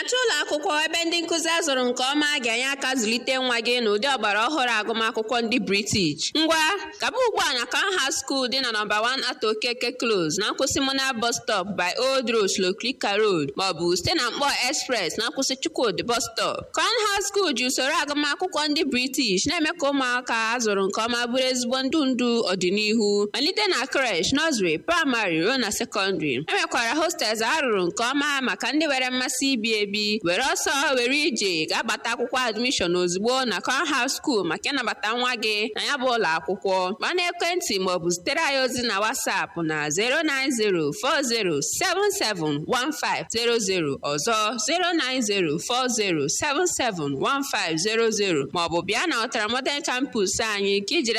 na-achọ ụlọ akwụkwọ ebe ndị nkụzi azụrụ nke ọma ga-enye aka zụlite nwa gị n'ụdị ọgbara ọhụrụ agụmakwụkwọ ndị British ngwa gaba ugbu a na Canham School dị na nọmba 1 Ato Okeke Close na nkwụsị Mona bus stop by Old Road Shlokrika Road maọbụ site na Mkpọ Express na nkwụsị Chukwudi bus stop Canham School ji usoro agụmakwụkwọ ndị British na-eme ka ụmụaka azụrụ nke ọma bụrụ ezigbo ndụ ndụ ọdịnihu malite na creche nursery praịmarị ruo na sekọndịrị enwekwara hostels arụrụ nke ọma maka ndị nwere mmasị ibi ebi were ọsọ were ije ga-agbata akwụkwọ admishọn ozugbo na Canham School maka ịnabata nwa gị na ya bụ ụlọ akwụkwọ gba n'ekwentị maọbụ zitere anyị ozi na WhatsApp na 09040771500 ọzọ 09040771500 maọbụ bịa na Ọtara Modern Campus anyị ka ijiri